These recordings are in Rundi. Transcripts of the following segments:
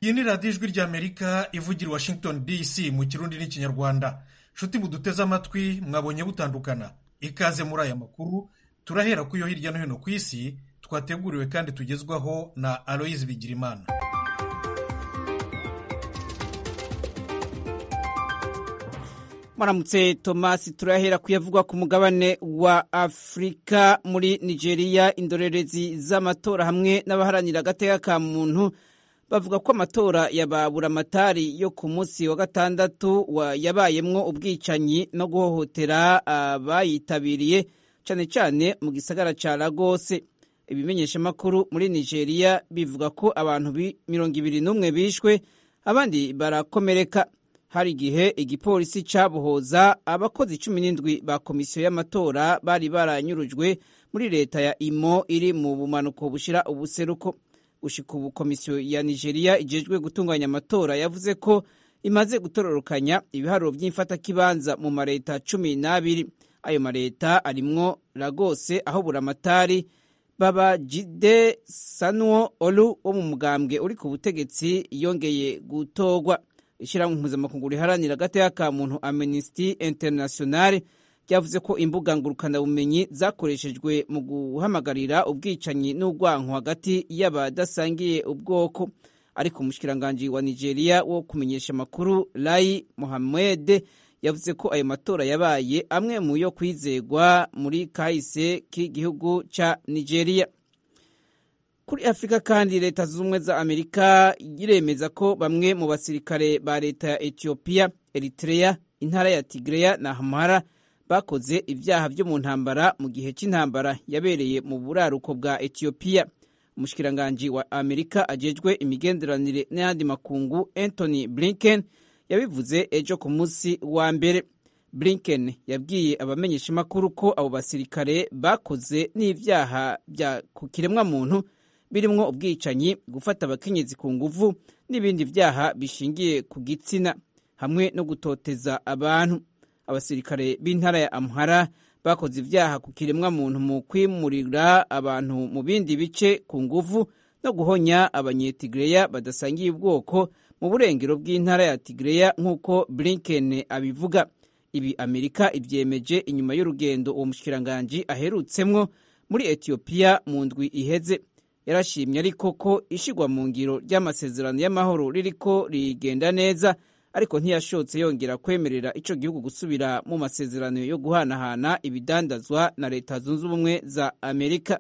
iyi ni radiyo ijwi ry'amerika ivugira i washington dc mu kirundi n'ikinyarwanda nshuti muduteze amatwi mwabonye butandukana ikaze muri aya makuru turahera ku yo hirya no hino ku isi twateguriwe kandi tugezwaho na aloyizi bigirimana Maramutse Tomasi turahera kuyavugwa ku mugabane wa Afrika muri Nigeria indorerezi z'amatora hamwe n'abaharanira agateka ka muntu bavuga ko amatora ya baburamatari yo ku munsi wa gatandatu yabayemwo ubwicanyi no guhohotera abayitabiriye cyane cyane mu gisagara ca Lagos ibimenyeshamakuru muri Nigeria bivuga ko abantu mirongo ibiri n'umwe bishwe abandi barakomereka hari igihe igipolisi cabohoza abakozi cumi n'indwi ba komisiyo y'amatora bari baranyurujwe muri leta ya imo iri mu bumanuko bushira ubuseruko gushika ubu komisiyo ya nigeria ijejwe gutunganya amatora yavuze ko imaze gutororokanya ibiharuro vy'imfatakibanza mu mareta cumi n'abiri ayo mareta arimwo lagose aho buramatari babajide sanuo olu wo mu mugambwe uri ku butegetsi yongeye gutorwa ishyirahamwe mpuzamakungu riharanira agateka ka muntu amnesty international ryavuze ko imbuga ngurukanabumenyi zakoreshejwe mu guhamagarira ubwicanyi n'urwanko hagati y'abadasangiye ubwoko ariko umushikiranganji wa nigeria wo kumenyesha amakuru rai mohamed yavuze ko ayo matora yabaye amwe mu yo kwizegwa muri kahise k'igihugu ca nigeria kuri afurika kandi leta zunze ubumwe za amerika iremeza ko bamwe mu basirikare ba leta ya etiyopiya eritrea intara ya tigreya na hamara bakoze ibyaha byo mu ntambara mu gihe cy'intambara yabereye mu buraruko bwa etiyopiya umushikiranganji wa amerika ajejwe imigenderanire n'ayandi makungu anthony blinken yabivuze ejo ku munsi wa mbere blinken yabwiye abamenyeshamakuru ko abo basirikare bakoze n'ibyaha bya ku kiremwamuntu birimwo ubwicanyi gufata abakenyezi ku nguvu n'ibindi byaha bishingiye ku gitsina hamwe no gutoteza abantu abasirikare b'intara ya amhara bakoze ibyaha ku kiremwamuntu mu kwimurira abantu mu bindi bice ku nguvu no guhonya abanyetigireya badasangiye ubwoko mu burengero bw'intara ya tigireya nk'uko blinken abivuga ibi amerika ibyemeje inyuma y'urugendo uwo mushikiranganji aherutsemwo muri etiyopiya mu ndwi iheze yarashimye ariko ko ishigwa mu ngiro ry'amasezerano y'amahoro ririko rigenda neza ariko ntiyashotse yongera kwemerera ico gihugu gusubira mu masezerano yo guhanahana ibidandazwa na leta zunze ubumwe za amerika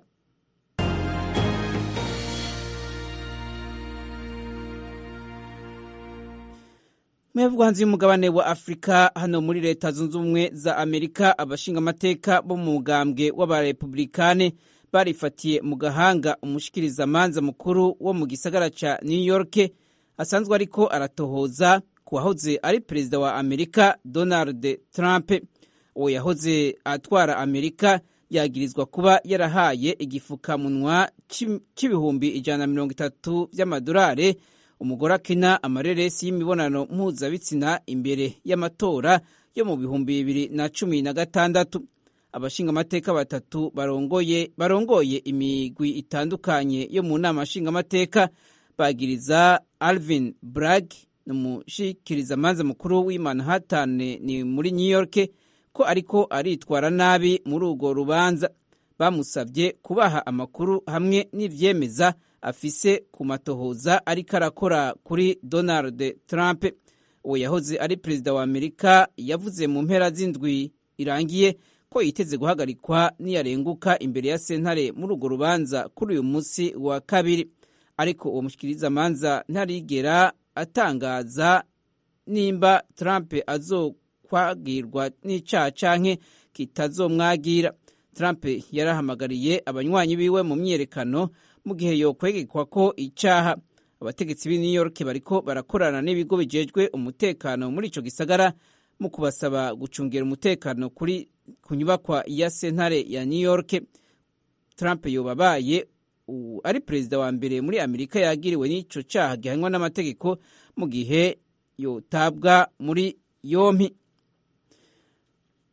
mwebwe hanze y'umugabane wa afurika hano muri leta zunze ubumwe za amerika abashingamateka bo mu mugambwe w'abarepublikane barifatiye mu gahanga umushikirizamanza mukuru wo mu gisagara ca new york asanzwe ariko aratohoza ku wahoze ari perezida wa amerika donald trump uwo yahoze atwara amerika yagirizwa kuba yarahaye igifukamunwa c'ibihumbi ijana na mirongo itatu vy'amadolari umugore akina amareresi y'imibonano mpuzabitsina imbere y'amatora yo mu bihumbi bibiri na cumi na gatandatu abashingamateka batatu barongoye barongoye imigwi itandukanye yo mu nama nshingamateka bagiriza alvin bragg umushikirizamanza mukuru w'i manhattan ni muri new york ko ariko aritwara nabi muri urwo rubanza bamusabye kubaha amakuru hamwe n'ivyemeza afise ku matohoza ariko arakora kuri donald trump uwo yahoze ari perezida wa amerika yavuze mu mpera z'indwi irangiye ko yiteze guhagarikwa niyarenguka imbere ya sentare muri urwo rubanza kuri uyu munsi wa kabiri ariko uwo mushikirizamanza ntarigera atangaza nimba trump azokwagirwa n'icaha canke kitazomwagira trump yarahamagariye abanywanyi biwe mu myiyerekano mu gihe yokwegekwa ko icaha abategetsi b'i new york bariko barakorana n'ibigo bijejwe umutekano muri ico gisagara mu kubasaba gucungera umutekano kuri ku nyubakwa ya sentare ya new york trump yobabaye ari perezida wa mbere muri amerika yagiriwe n'ico caha gihanwa n'amategeko mu gihe yotabwa muri yompi ku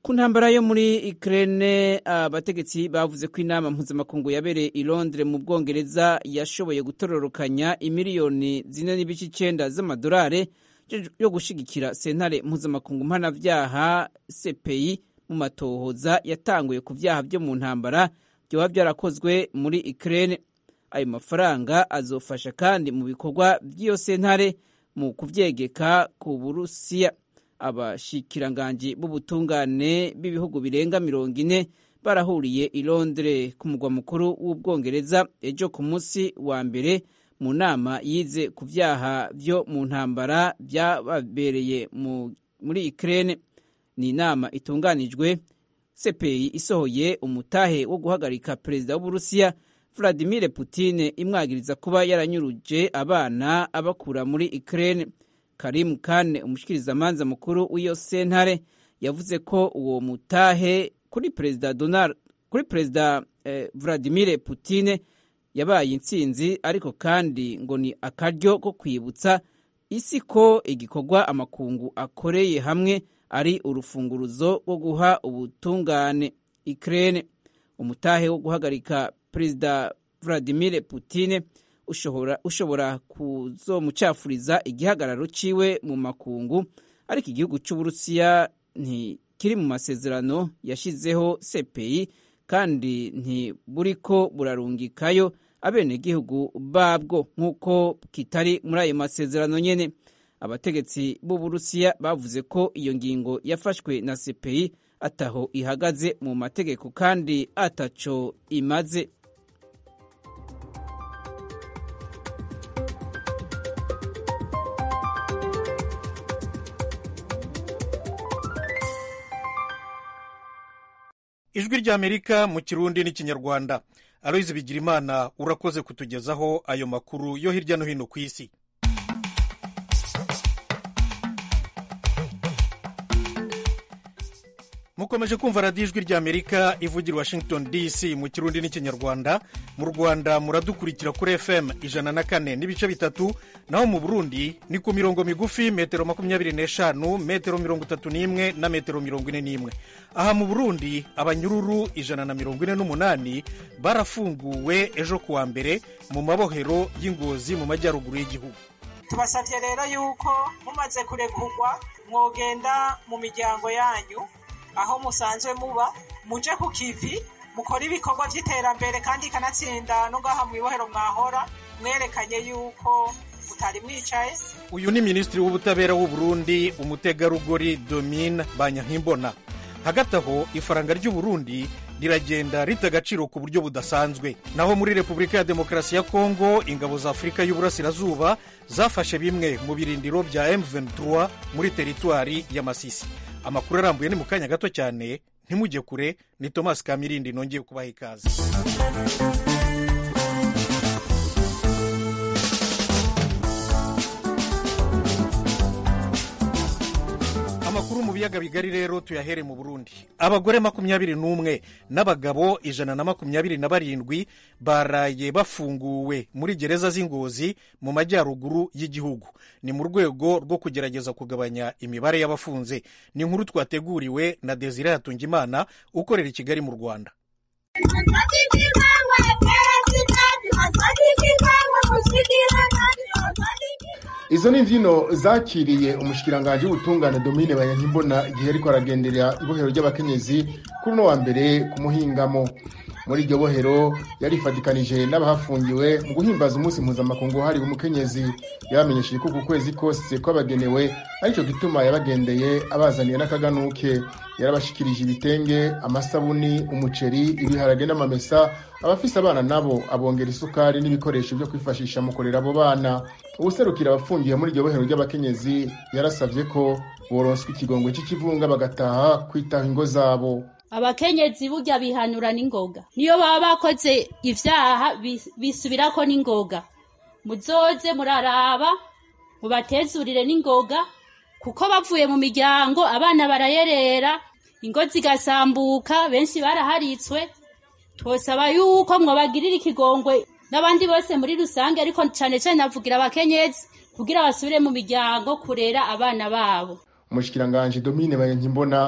ku ntambara yo muri Ukraine abategetsi bavuze ko inama mpuzamakungu yabereye i Londres mu Bwongereza yashoboye gutororokanya imiliyoni zine n'ibice icenda z'amadolari yo gushigikira sentare mpuzamakungu mpanavyaha CPI mu matohoza yatanguye ku vyaha vyo mu ntambara vyoba vyarakozwe muri Ukraine ayo mafaranga azofasha kandi mu bikorwa vy'iyo sentare mu kuvyegeka ku Burusiya abashikiranganji b'ubutungane b'ibihugu birenga mirongo ine barahuriye i Londres ku mugwa mukuru w'ubwongereza ejo ku munsi wa mbere mu nama yize ku vyaha vyo mu ntambara vyababereye muri Ukraine ni inama itunganijwe CPI isohoye umutahe wo guhagarika perezida w'Uburusiya Vladimir Putin imwagiriza kuba yaranyuruje abana abakura muri Ukraine Karim Khan umushikirizamanza mukuru w'iyo sentare yavuze ko uwo mutahe kuri perezida Donald kuri perezida eh, Vladimir Putin yabaye intsinzi ariko kandi ngo ni akaryo ko kwibutsa isi ko igikorwa amakungu akoreye hamwe ari urufunguruzo rwo guha ubutungane Ukraine umutahe wo guhagarika perezida Vladimir Putin ushobora ushobora kuzomucafuriza igihagararo ciwe mu makungu ariko igihugu c'uburusiya ntikiri mu masezerano yashizeho CPI kandi ntiburiko burarungikayo abenegihugu babwo nk'uko kitari muri ayo masezerano nyene abategetsi b'uburusiya bavuze ko iyo ngingo yafashwe na CPI ataho ihagaze mu mategeko kandi ataco imaze ijwi ry'amerika mu kirundi n'ikinyarwanda aloyizi bigirimana urakoze kutugezaho ayo makuru yo hirya no hino ku isi mukomeje kumva radiyo ijwi ry'amerika ivugira washington dc mu kirundi n'ikinyarwanda mu rwanda muradukurikira kuri fm ijana na kane n'ibice bitatu naho mu burundi ni ku mirongo migufi metero makumyabiri n'eshanu metero mirongo itatu n'imwe na metero mirongo ine n'imwe aha mu burundi abanyururu ijana na mirongo ine n'umunani barafunguwe ejo kuwa mbere mu mabohero y'ingozi mu majyaruguru y'igihugu tubasabye rero yuko mumaze kurekurwa mwogenda mu miryango yanyu aho musanzwe muba muje ku kivi mukora ibikorwa by'iterambere kandi ikanatsinda no ngaha mu ibohero mwahora mwerekanye yuko mutari mwicaye uyu ni minisitiri w'ubutabera w'u Burundi umutegarugori domine banyankimbona hagati aho ifaranga ry'u Burundi riragenda rita agaciro ku buryo budasanzwe naho muri repubulika ya demokarasi ya kongo ingabo za afurika y'uburasirazuba zafashe bimwe mu birindiro bya M23 muri teritwari ya masisi amakuru arambuye ni mu kanya gato cyane ntimujye kure ni thomas kamirindi nongeye kubaha ikaze amakuru mu biyaga bigari rero tuyahere mu burundi abagore makumyabiri n'umwe n'abagabo ijana na makumyabiri na barindwi baraye bafunguwe muri gereza z'ingozi mu majyaruguru y'igihugu ni mu rwego rwo kugerageza kugabanya imibare y'abafunze ni inkuru twateguriwe na desire hatungimana ukorera i kigali mu rwanda izo ni imbyino zakiriye umushikiranganji w'ubutungane domine banyankimbona igihe ariko aragenderera ibohero ry'abakenyezi kuri uno wa mbere ku muhingamo muri iryo bohero yarifatikanije n'abahafungiwe mu guhimbaza umunsi mpuzamakungu wahariwe umukenyezi yabamenyesheje ko ku kwezi kose kwabagenewe aricyo gituma yabagendeye abazaniye n'akaganuke yarabashikirije ibitenge amasabuni umuceri ibiharage n'amamesa abafise abana nabo abongera isukari n'ibikoresho byo kwifashisha mu kurera abo bana ubuserukira abafungiye muri iryo bohero ry'abakenyezi yarasabye ko boronswa ikigongwe cy'ikivunga bagataha kwitaho ingo zabo abakenyezi burya bihanura n'ingoga niyo baba bakoze ivyaha bisubirako n'ingoga muzoze muraraba mubatezurire n'ingoga kuko bavuye mu miryango abana barayerera ingo zigasambuka benshi baraharitswe twosaba yuko mwobagirira ikigongwe n'abandi bose muri rusange ariko cane cane navugira abakenyezi kugira basubire mu miryango kurera abana babo umushikiranganji domine banyankimbona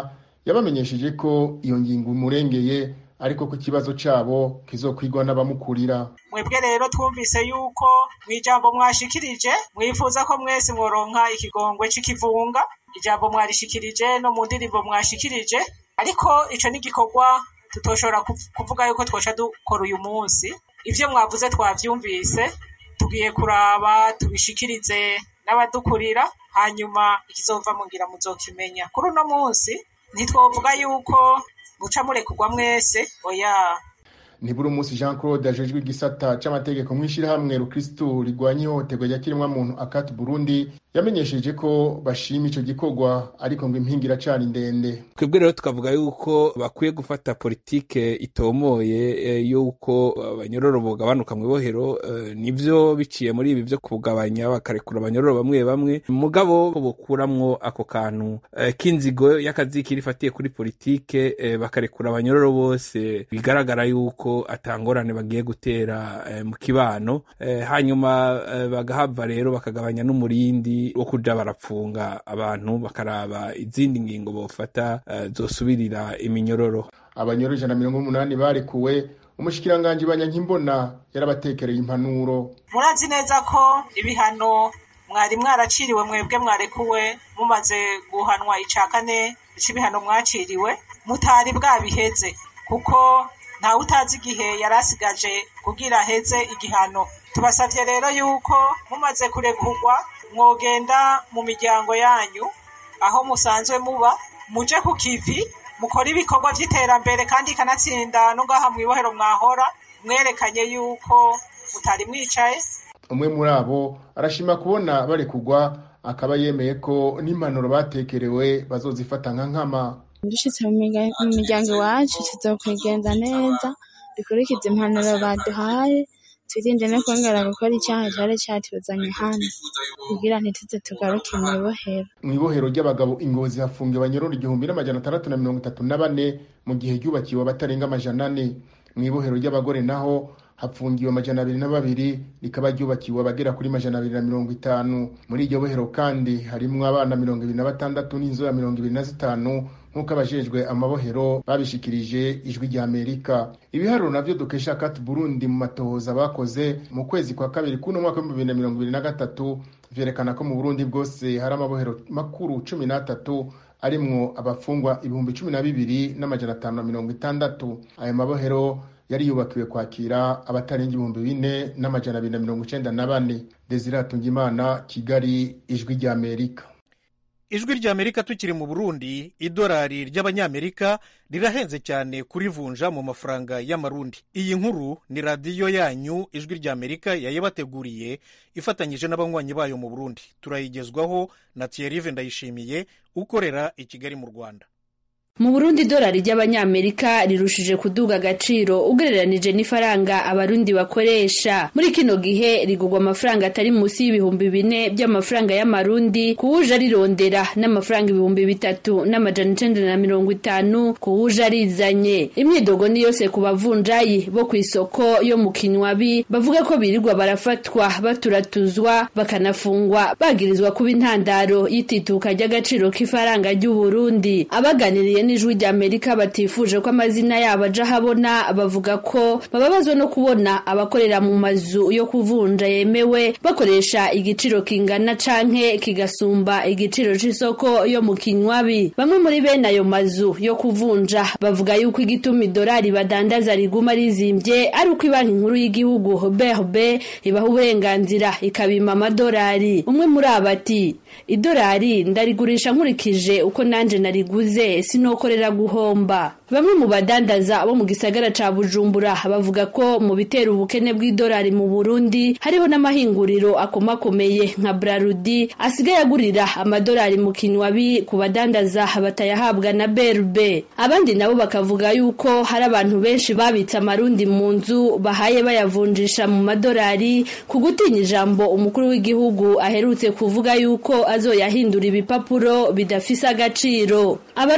yabamenyesheje ko iyo ngingo imurengeye ariko ko ikibazo cabo kizokwigwa n'abamukurira mwebwe rero twumvise yuko mu ijambo mwashikirije mwifuza ko mwese mworonka ikigongwe c'ikivunga ijambo mwarishikirije no mu ndirimbo mwashikirije ariko ico ni igikorwa tutoshobora kuvuga yuko twoca dukora uyu munsi ivyo mwavuze twavyumvise tugiye kuraba tubishikirize n'abadukurira hanyuma ikizova mungira muzokimenya kuri uno munsi ntitwovuga yuko muca murekurwa mwese oya ntiburi umunsi jean claude ajejwe igisata c'amategeko mw'ishirahamwe rukristu rigwanya ihohoterwa rya kiremwamuntu akati burundi yamenyesheje ko bashima ico gikorwa ariko ngo impinga iracari ndende twebwe rero tukavuga yuko bakwiye gufata politike itomoye yuko abanyororo bogabanuka mu ibohero nivyo biciye muri ibi vyo kugabanya bakarekura abanyororo bamwe bamwe mugabo bokuramwo ako kantu k'inzigo y'akazikiri ifatiye kuri politike bakarekura abanyororo bose bigaragara yuko atangorane bagiye gutera mu kibano hanyuma bagahava rero bakagabanya n'umurindi wo kuja barapfunga abantu bakaraba izindi ngingo bofata zosubirira iminyororo abanyororo ijana na mirongo umunani barekuwe umushikiranganji banyankimbona yarabatekereye impanuro murazi neza ko ibihano mwari mwaraciriwe mwebwe mwarekuwe mumaze guhanwa ica kane c'ibihano mwaciriwe mutari bwabiheze kuko ntawe utazi igihe yari asigaje kugira aheze igihano tubasavye rero yuko mumaze kurekurwa mwogenda mu miryango yanyu aho musanzwe muba muje ku kivi mukora ibikorwa vy'iterambere kandi ikanatsinda no ngaha mw'ibohero mwahora mwerekanye yuko mutari mwicaye umwe muri abo arashima kubona barekurwa akaba yemeye ko n'impanuro batekerewe bazozifata nka nkama dushitse mu miryango iwacu tuzokwigenza neza dukurikize impanuro baduhaye twirinde no kongera gukora icyaha cyari cyatuzanye hano kugira ntituze tugaruke mu ibohero mu ibohero ry'abagabo ingozi hafungiwe abanyororo igihumbi n'amajana atandatu na mirongo itatu na bane mu gihe ryubakiwe abatarenga amajana ane mu ibohero ry'abagore naho hapfungiwe amajana abiri na babiri rikaba ryubakiwe abagera kuri majana abiri na mirongo itanu muri iryo bohero kandi harimwo abana mirongo ibiri na batandatu n'inzoya mirongo ibiri na zitanu nk'uko abajejwe amabohero babishikirije ijwi rya amerika ibiharuro navyo dukesha kati burundi mu matohoza bakoze mu kwezi kwa kabiri kuno mwaka w'ibihumbi bibiri na mirongo ibiri na gatatu vyerekana ko mu burundi bwose hari amabohero makuru cumi n'atatu arimwo abafungwa ibihumbi cumi na bibiri n'amajana atanu na mirongo itandatu ayo mabohero yari yubakiwe kwakira abatarenga ibihumbi bine n'amajana abiri na mirongo icenda na bane desire hatungimana kigali ijwi rya amerika ijwi ry'amerika tukiri mu burundi idolari ry'abanyamerika rirahenze cyane kurivunja mu mafaranga y'amarundi iyi nkuru ni radiyo yanyu ijwi ry'amerika yayibateguriye ifatanyije n'abanywanyi bayo mu burundi turayigezwaho na thierry ndayishimiye ukorera i kigali mu rwanda mu burundi idolari ry'abanyamerika rirushije kuduga agaciro ugereranije n'ifaranga abarundi bakoresha muri kino gihe rigurwa amafaranga atari munsi y'ibihumbi bine by'amafaranga y'amarundi kuwuje arirondera n'amafaranga ibihumbi bitatu n'amajana icenda na mirongo itanu kuwuje arizanye imyidogo ni yose ku bavunjayi bo ku isoko yo mu kinywabi bavuga ko birirwa barafatwa baturatuzwa bakanafungwa bagirizwa kuba intandaro y'itituka ry'agaciro k'ifaranga ry'uburundi abaganiriye n'ijwi rya Amerika batifuje ko amazina yabo aja habona bavuga ko bababazwa no kubona abakorera mu mazu yo kuvunja yemewe bakoresha igiciro kingana canke kigasumba igiciro c'isoko yo mu kinywabi bamwe muri bene ayo mazu yo kuvunja bavuga yuko igituma idolari badandaza riguma rizimbye ari uko ibanki nkuru y'igihugu BRB ibaha uburenganzira ikabima amadolari umwe muri abo ati idolari ndarigurisha nkurikije uko nanje nariguze sinokorera guhomba bamwe mu badandaza bo mu gisagara ca Bujumbura bavuga ko mu bitera ubukene bw'idolari mu Burundi hariho n'amahinguriro akomakomeye nka Brarudi asigaye agurira amadolari mu kinywabi ku badandaza batayahabwa na BRB abandi nabo bakavuga yuko hari abantu benshi babitse amarundi mu nzu bahaye bayavunjisha mu madolari ku gutinya ijambo umukuru w'igihugu aherutse kuvuga yuko azoyahindura ibipapuro bidafise agaciro abarongoye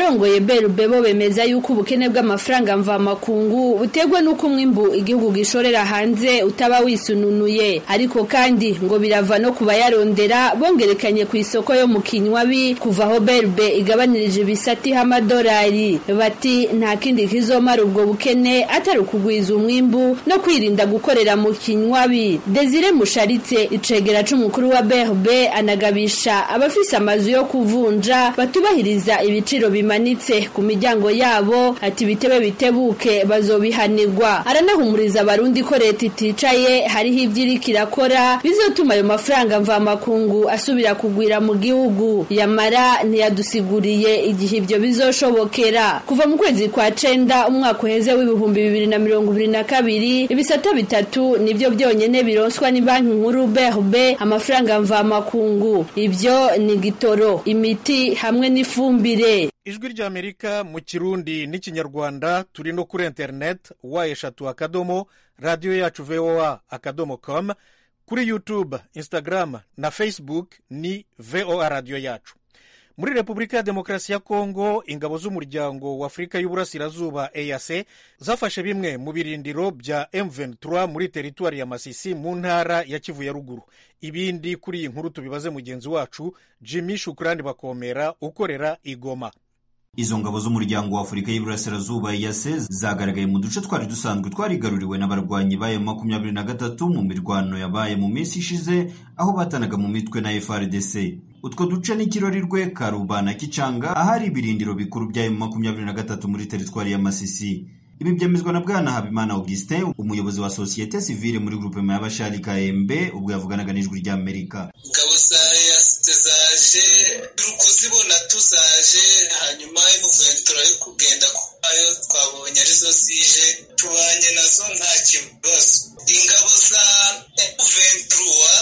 berube bo bemeza yuko ubukene bw'amafaranga mvamakungu buterwa n'uko umwimbu igihugu gishorera hanze utaba wisununuye ariko kandi ngo birava no kuba yarondera bongerekanye ku isoko yo mu kinywabi kuva aho berube igabanirije ibisati h'amadolari bati nta kindi kizomara ubwo bukene atari ukugwiza umwimbu no kwirinda gukorera mu kinywabi desire musharitse icegera c'umukuru wa berube anagabisha abafise amazu yo kuvunja batubahiriza ibiciro bimanitse ku miryango yabo ati bitebe bitebuke bazobihanirwa aranahumuriza abarundi ko leta iticaye hariho ibyo iriko irakora bizotuma ayo mafaranga mvamakungu asubira kugwira mu gihugu yamara ntiyadusiguriye igihe ibyo bizoshobokera kuva mu kwezi kwa cenda umwaka uheze w'ibihumbi bibiri na mirongo ibiri na kabiri ibisata bitatu nibyo byonyene bironswa ni banki nkuru BRB amafaranga mvamakungu ibyo ni gitoro imiti hamwe n'ifumbire ijwi ry'amerika mu kirundi n'ikinyarwanda turi no kuri interineti wa eshatu akadomo radiyo yacu voa akadomo com kuri youtube instagram na facebook ni voa radiyo yacu muri repubulika ya demokarasi ya kongo ingabo z'umuryango wa afurika y'uburasirazuba eac zafashe bimwe mu birindiro bya m23 muri teritwari ya masisi mu ntara ya kivu ya ruguru ibindi kuri iyi nkuru tubibaze mugenzi wacu jimmy shukurani bakomera ukorera igoma izo ngabo z'umuryango wa afurika y'iburasirazuba yase zagaragaye mu duce twari dusanzwe twarigaruriwe n'abarwanyi bayo makumyabiri na gatatu mu mirwano yabaye mu minsi ishize aho batanaga mu mitwe na frdc utwo duce n'ikirorirwe karuba na kicanga ahari ibirindiro bikuru byayo makumyabiri na gatatu muri teritwari ya masisi ibi byemezwa na bwana habimana augustin umuyobozi wa sosiyete sivile muri grupema y'abashari kmb ubwo yavuganaga n'ijwi ry'amerika ingabo za yasite zaje turi kuzibona tuzaje hanyuma imuventura yo kugenda kwayo twabonye arizo zije tubanye nazo nta kibazo ingabo za emuventura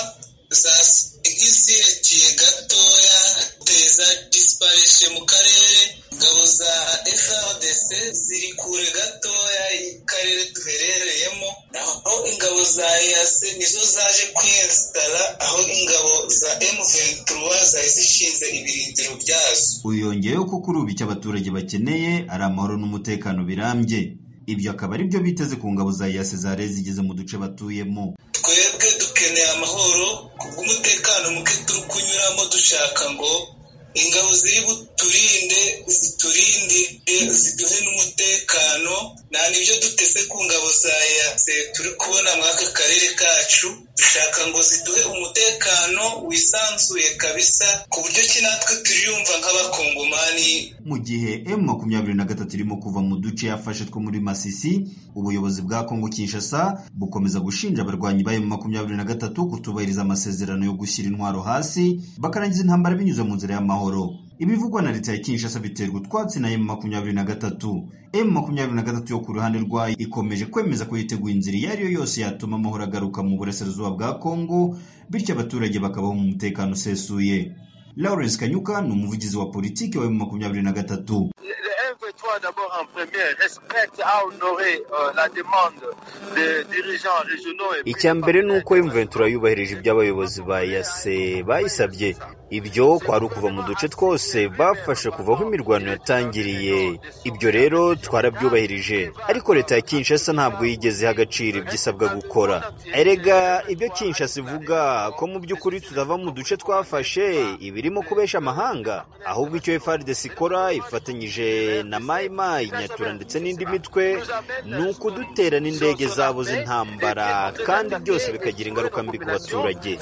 nk'izirekeye gatoya teza disiparishe mu karere ingabo za frdc ziri kure gatoya y'akarere duherereyemo naho ingabo za ease nizo zaje kwiyesitara aho ingabo za m23 zari zishinze ibirindiro byazo uyu yongeyeho ko kuri ubu icyo abaturage bakeneye ari amahoro n'umutekano birambye ibyo akaba ari byo biteze ku ngabo za yase zare zigeze mu duce batuyemo twebwe dukeneye amahoro kubw'umutekano muke turi kunyuramo dushaka ngo ingabo ziri buturinde ziturinde ziduhe n'umutekano nta n'ibyo duteze ku ngabo za yase turi kubona muri aka karere kacu dushaka ngo ziduhe umutekano wisanzuye kabisa ku buryo ki natwe turiyumva nk'abakongomani mu gihe m makumyabiri na gatatu irimo kuva mu duce yafashe two muri masisi ubuyobozi bwa kongo kinshasa bukomeza gushinja abarwanyi ba m makumyabiri na gatatu kutubahiriza amasezerano yo gushyira intwaro hasi bakarangiza intambara binyuze mu nzira y'amahoro ibivugwa na leta ya kinshasa biterwa utwatsi na m makumyabiri na gatatu m makumyabiri na gatatu yo ku ruhande rwayo ikomeje kwemeza ko yiteguye inzira iyo ari yo yose yatuma amahoro agaruka mu burasirazuba bwa kongo bityo abaturage bakabaho mu mutekano usesuye lawrence kanyuka ni umuvugizi wa politiki wa m makumyabiri na gatatu d'abord en premier respecte à honorer euh, la demande des dirigeants régionaux icya mbere ni uko imventura yubahirije ibyo abayobozi ba yase bayisabye ibyo kwari ukuva mu duce twose bafashe kuva aho imirwano yatangiriye ibyo rero twarabyubahirije ariko leta ya kinshasa ntabwo yigeze iha agaciro ibyo isabwa gukora erega ibyo kinshasa ivuga ko mu by'ukuri tutava mu duce twafashe ibirimo kubesha amahanga ahubwo icyo frdc ikora ifatanyije na mayimayi nyatura ndetse n'indi mitwe ni ukudutera n'indege zabo z'intambara kandi byose bikagira ingaruka mbi ku baturage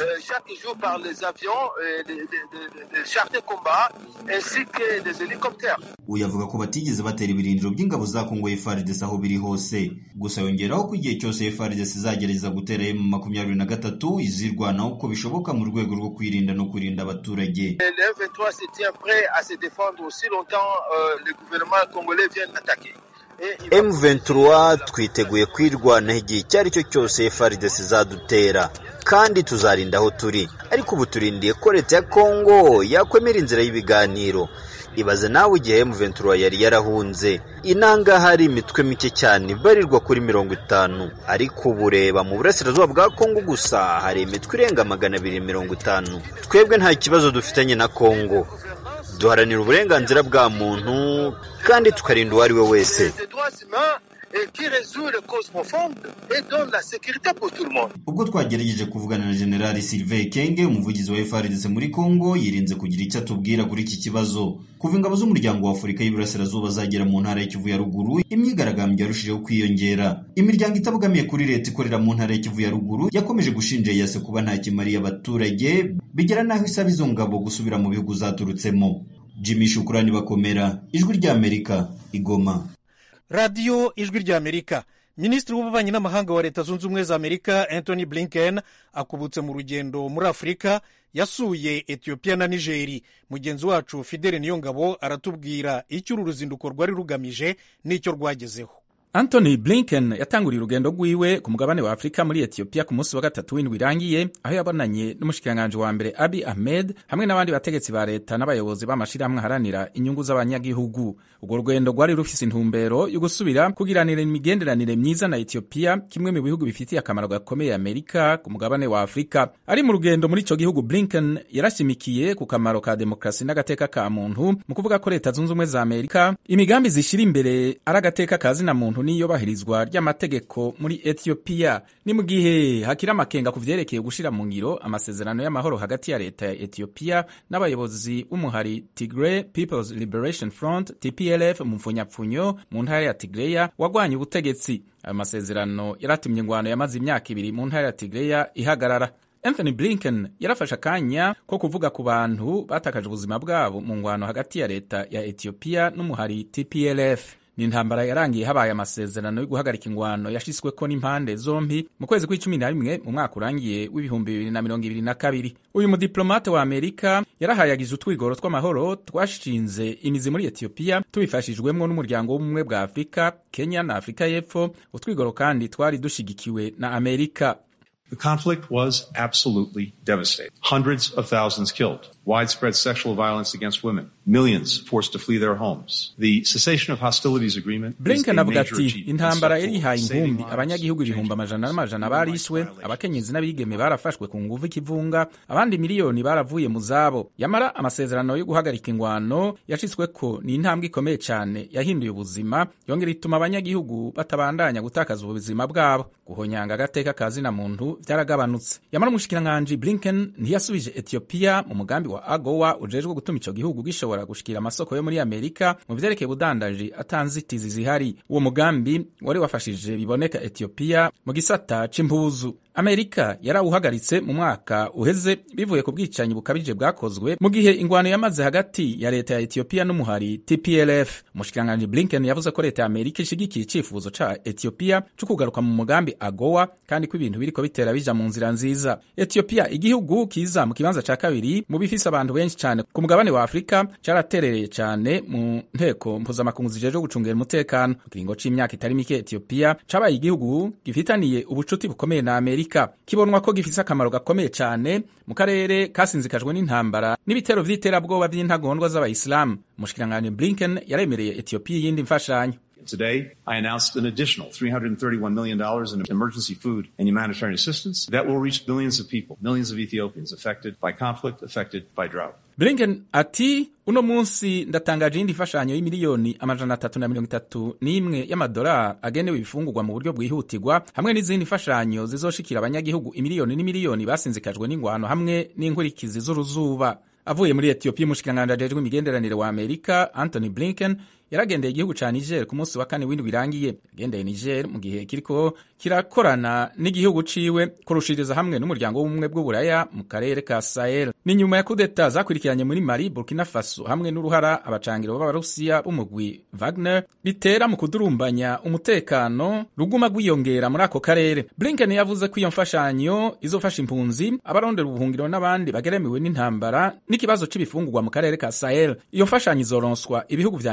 uyu avuga ko batigeze batera ibirindiro by'ingabo za kongo FARDC aho biri hose gusa yongeraho ko igihe cyose FARDC izagerageza gutera M makumyabiri na gatatu izirwanaho uko bishoboka mu rwego rwo kwirinda no kurinda abaturage M23 twiteguye kwirwanaho igihe icyo ari cyo cyose FARDC izadutera kandi tuzarinda aho turi ariko ubu turindiye ko leta ya Kongo yakwemera inzira y'ibiganiro ibaze nawe igihe M23 yari yarahunze inanga hari imitwe mike cyane ibarirwa kuri mirongo itanu ariko ubu reba mu burasirazuba bwa Kongo gusa hari imitwe irenga magana abiri mirongo itanu twebwe nta kibazo dufitanye na Kongo duharanira uburenganzira bwa muntu kandi tukarinda uwo ari we wese ubwo twagerageje kuvugana na generali Sylvain Kenge umuvugizi wa FARDC muri Congo yirinze kugira icyo atubwira kuri iki kibazo kuva ingabo z'umuryango wa Afurika y'Iburasirazuba zagera mu ntara y'Ikivu ya ruguru imyigaragambyo yarushijeho kwiyongera imiryango itabogamiye kuri leta ikorera mu ntara y'Ikivu ya ruguru yakomeje gushinja yase kuba nta kimariye abaturage bigera n'aho isaba izo ngabo gusubira mu bihugu zaturutsemo Jimmy Shukurani bakomera ijwi ry'Amerika igoma radiyo ijwi ry'amerika minisitiri w'ububanyi n'amahanga wa leta zunze ubumwe za amerika anthony blinken akubutse mu rugendo muri afurika yasuye etiyopiya na nigeri mugenzi wacu fidele niyongabo aratubwira icyo uru ruzinduko rwari rugamije n'icyo rwagezeho Anthony Blinken yatanguriye urugendo rwiwe ku mugabane wa Afurika muri Ethiopia ku munsi wa gatatu w'indwi irangiye aho yabonanye n'umushikiranganji wa mbere Abiy Ahmed hamwe n'abandi bategetsi ba leta n'abayobozi b'amashirahamwe aharanira inyungu z'abanyagihugu urwo rugendo rwari rufise intumbero yo gusubira kugiranira imigenderanire myiza na Ethiopia kimwe mu bihugu bifitiye akamaro gakomeye Amerika ku mugabane wa Afurika ari mu rugendo muri ico gihugu Blinken yarashimikiye ku kamaro ka demokrasi n'agateka ka muntu mu kuvuga ko leta zunze ubumwe za Amerika imigambi zishira imbere ari agateka ka zina muntu n'iyubahirizwa ry'amategeko muri Ethiopia ni mu gihe hakiri amakenga ku vyerekeye gushira mu ngiro amasezerano y'amahoro hagati ya leta ya Ethiopia n'abayobozi b'umuhari Tigray People's Liberation Front TPLF mu mfunyapfunyo mu ntara ya Tigray wagwanye ubutegetsi ayo masezerano yaratumye ingwano yamaze imyaka ibiri mu ntara ya Tigray ihagarara Anthony Blinken yarafashe akanya ko kuvuga ku bantu batakaje ubuzima bwabo mu ngwano hagati ya leta ya Ethiopia n'umuhari TPLF ni intambara yarangiye habaye amasezerano yo guhagarika ingwano yashyizweko n'impande zombi mu kwezi kw'icumi na rimwe mu mwaka urangiye w'ibihumbi bibiri na mirongo ibiri na kabiri uyu mudiplomate wa amerika yarahayagije utwigoro tw'amahoro twashinze imizi muri etiyopiya tubifashijwemwo n'umuryango w'ubumwe bwa afurika kenya na afurika y'epfo utwigoro kandi twari dushigikiwe na amerika The conflict was absolutely devastating. Hundreds of thousands killed, widespread sexual violence against women, millions forced to flee their homes. The cessation of hostilities agreement Blinken avuga ati intambara yari ihaye inkumbi abanyagihugu ibihumbi amajana n'amajana barishwe abakenyezi n'abigeme barafashwe ku nguvu ikivunga abandi miliyoni baravuye mu zabo yamara amasezerano yo guhagarika ingwano yashitsweko ni intambwe ikomeye cyane yahinduye ubuzima yongera ituma abanyagihugu batabandanya gutakaza ubuzima bwabo guhonyanga agateka ka zina muntu byaragabanutse yamara umushikiranganji Blinken ntiyasubije Ethiopia mu mugambi wa AGOA ujejwe gutuma ico gihugu gishobora gushikira amasoko yo muri Amerika mu vyerekeye ubudandaji atanzitizi zihari uwo mugambi wari wafashije biboneka Ethiopia mu gisata c'impuzu Amerika yarawuhagaritse mu mwaka uheze bivuye ku bwicanyi bukabije bwakozwe mu gihe ingwano yamaze hagati ya leta ya Ethiopia n'umuhari TPLF. Umushikiranganji Blinken yavuze ko leta ya Amerika ishigikiye icifuzo ca Ethiopia co kugaruka mu mugambi AGOA kandi ko ibintu biriko bitera bija mu nzira nziza. Ethiopia igihugu kiza mu kibanza ca kabiri mu bifise abantu benshi cyane ku mugabane wa Afrika caraterereye cyane mu nteko mpuzamakungu zijejwe gucungera umutekano. Mu kiringo c'imyaka itari mike Ethiopia cabaye igihugu gifitaniye ubucuti bukomeye na Amerika kibonwa ko gifise akamaro gakomeye cyane mu karere kasinzikajwe n'intambara n'ibitero vy'iterabwoba vy'intagondwa z'abayisilamu umushikiranganji blinken yaremereye etiyopiya iyindi mfashanyo Today, I announced an additional $331 million in emergency food and humanitarian assistance that will reach millions of people, millions of Ethiopians affected by conflict, affected by drought. Blinken ati uno munsi ndatangaje iyindi mfashanyo y'imiliyoni amajana atatu na mirongo itatu n'imwe y'amadolari agenewe ibifungurwa mu buryo bwihutirwa hamwe n'izindi mfashanyo zizoshikira abanyagihugu imiliyoni n'imiliyoni basinzikajwe n'ingwano hamwe n'inkurikizi z'uruzuba avuye muri etiyopiya umushikiranganji ajejwe imigenderanire wa amerika anthony blinken yaragendeye igihugu ca niger ku munsi wa kane w'indwi irangiye yagendeye niger mu gihe kiriko kirakorana n'igihugu ciwe kurushiriza hamwe n'umuryango w'ubumwe bw'uburaya mu karere ka sahel ni nyuma ya kudeta zakurikiranye muri mali burkina faso hamwe n'uruhara abacangiro b'abarusiya b'umugwi wagner bitera mu kudurumbanya umutekano ruguma rwiyongera muri ako karere blinken yavuze ko iyo mfashanyo izofasha impunzi abarondera ubuhungiro n'abandi bageremewe n'intambara n'ikibazo c'ibifungurwa mu karere ka sahel iyo mfashanyo izoronswa ibihugu vya niger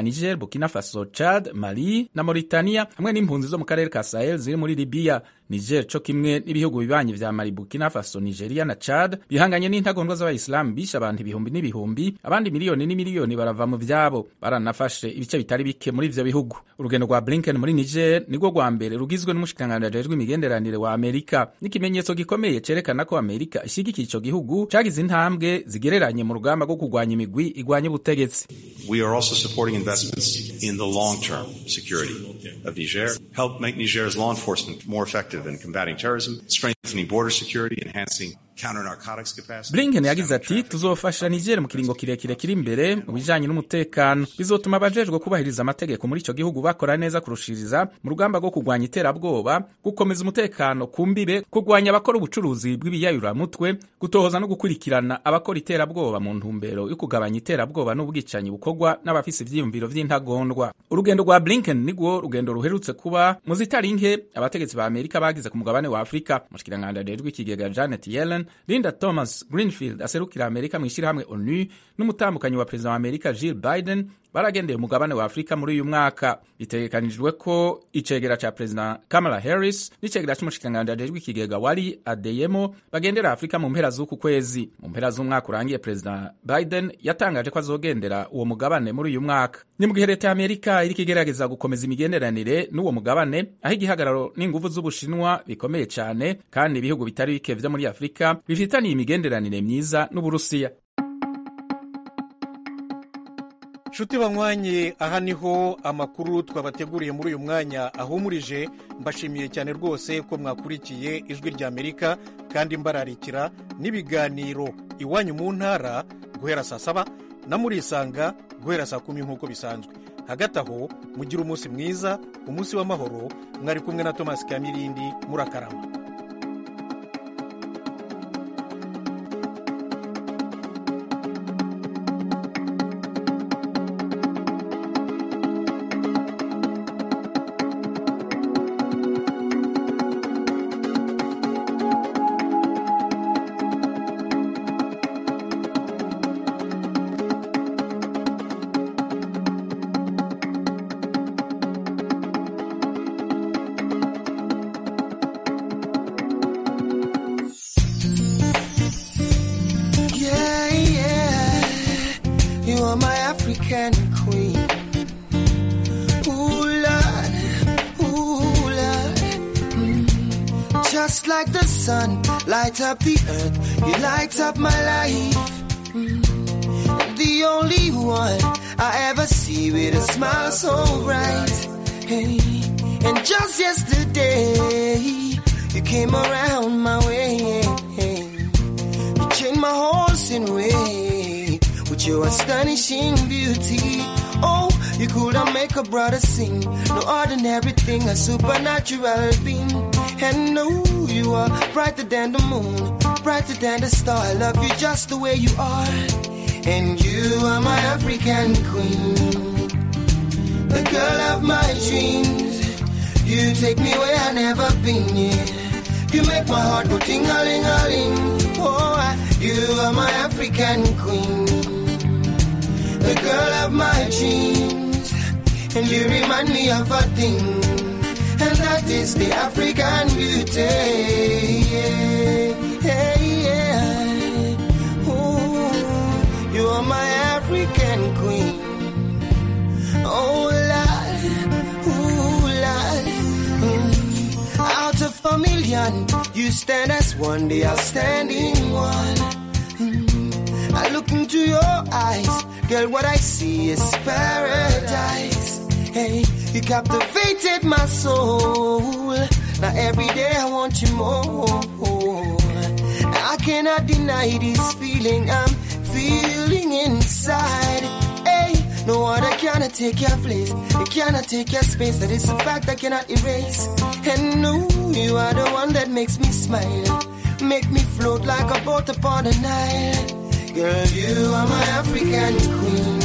burkina faso chad mali na mauritania hamwe n'impunzi zo mu karere ka sahel ziri muri libiya niger co kimwe n'ibihugu bibanyi vya mali burkina faso nigeria na chad bihanganye n'intagondwa z'abayisilamu bishe abantu ibihumbi n'ibihumbi abandi miliyoni n'imiliyoni barava mu vyabo baranafashe ibice bitari bike muri ivyo bihugu urugendo rwa blinken muri niger nirwo rwa mbere rugizwe n'umushikiranganji ajejwe imigenderanire wa amerika n'ikimenyetso gikomeye cerekana ko amerika ishigikiye ico gihugu cagize intambwe zigereranye mu rugamba rwo kurwanya imigwi igwanya ubutegetsi We are also supporting investments in the long-term security of Niger, help make Niger's law enforcement more effective in combating terrorism, strengthening border security, enhancing counter-narcotics capacity. blinken yagize ati tuzofasha niger mu kiringo kirekire kiri imbere mu bijanye n'umutekano bizotuma abajejwe kubahiriza amategeko muri ico gihugu bakora neza kurushiriza mu rugamba rwo kurwanya iterabwoba gukomeza umutekano ku mbibe kurwanya abakora ubucuruzi bw'ibiyayuramutwe gutohoza no gukurikirana abakora iterabwoba mu ntumbero yo kugabanya iterabwoba n'ubwicanyi bukorwa n'abafise ivyiyumviro vy'intagondwa urugendo rwa blinken nigwo rugendo ruherutse kuba mu zitari nke abategetsi ba amerika bagize ku mugabane wa afurika mushikiranganje ajejwe ikigega janet yellen linda thomas greenfield aserukira amerika mu ishyirahamwe onu n'umutambukanyi wa perezida wa amerika jill biden baragendeye umugabane wa afurika muri uyu mwaka bitegekanijwe ko icegera ca perezida kamala harris n'icegera c'umushikiranganji ajejwe ikigega wari adeyemo bagendera afurika mu mpera z'uku kwezi mu mpera z'umwaka urangiye perezida biden yatangaje ko azogendera uwo mugabane muri uyu mwaka ni mu gihe leta ya amerika iriko igerageza gukomeza imigenderanire n'uwo mugabane aho igihagararo n'inguvu z'ubushinwa bikomeye cane kandi ibihugu bitari bike vyo muri afurika bifitaniye imigenderanire myiza n'uburusiya nshuti banywanye aha niho amakuru twabateguriye muri uyu mwanya ahumurije mbashimiye cyane rwose ko mwakurikiye ijwi rya amerika kandi mbararikira n'ibiganiro iwanyu mu ntara guhera saa saba na murisanga guhera saa kumi nk'uko bisanzwe hagati aho mugire umunsi mwiza umunsi w'amahoro mwari kumwe na tomasi kamirindi murakarama Yeah, yeah. You are my African queen. Ooh, Lord. Ooh, Lord. Mm. Just like the sun, light up the earth. You light up my life. Mm. The only one I ever see with a smile so bright. Hey. And just yesterday, you came around my way. You changed my horse in way with your astonishing beauty. Oh, you could have make a brother sing. No ordinary thing, a supernatural being. And no, you are brighter than the moon, brighter than the star. I love you just the way you are. And you are my African queen, the girl of my dreams. You take me where I never been. Yeah. You make my heart go ting a ling a ling. Oh, I- you are my African queen, the girl of my dreams, and you remind me of a thing, and that is the African beauty. Yeah, yeah, yeah. Ooh, you are my African queen. Oh, Lord, ooh, Lord. Mm. Out of a million, you stand as one, the outstanding one. Mm. I look into your eyes, girl, what I see is paradise. Hey, you captivated my soul. Now every day I want you more. I cannot deny this feeling I'm feeling inside. Hey, no other cannot take your place. It cannot take your space. That is a fact I cannot erase. And no, you are the one that makes me smile. Make me float like a boat upon the Nile. Girl, you are my African queen.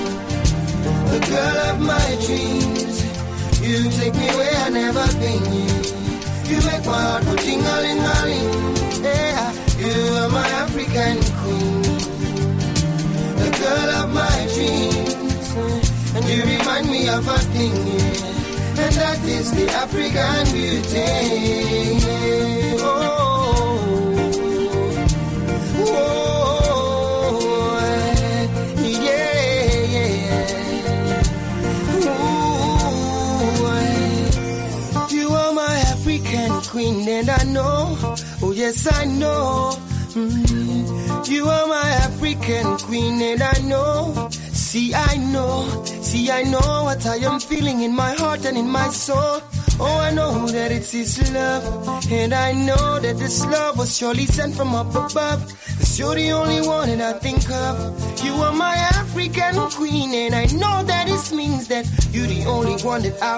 The girl of my dreams. You take me where I never been. You make my heart go ting-a-ling-a-ling. Yeah, you are my African queen. The girl of my dreams. And you remind me of a thing, yeah. And that is the African beauty. Oh, oh, yeah, yeah. Ooh, you are my African queen, and I know, oh yes, I know. Mm, you are my African queen, and I know. See, I know, see, I know what I am feeling in my heart and in my soul. Oh, I know that it's His love, and I know that this love was surely sent from up above. Cause you're the only one that I think of. You are my African queen, and I know that it means that you're the only one that I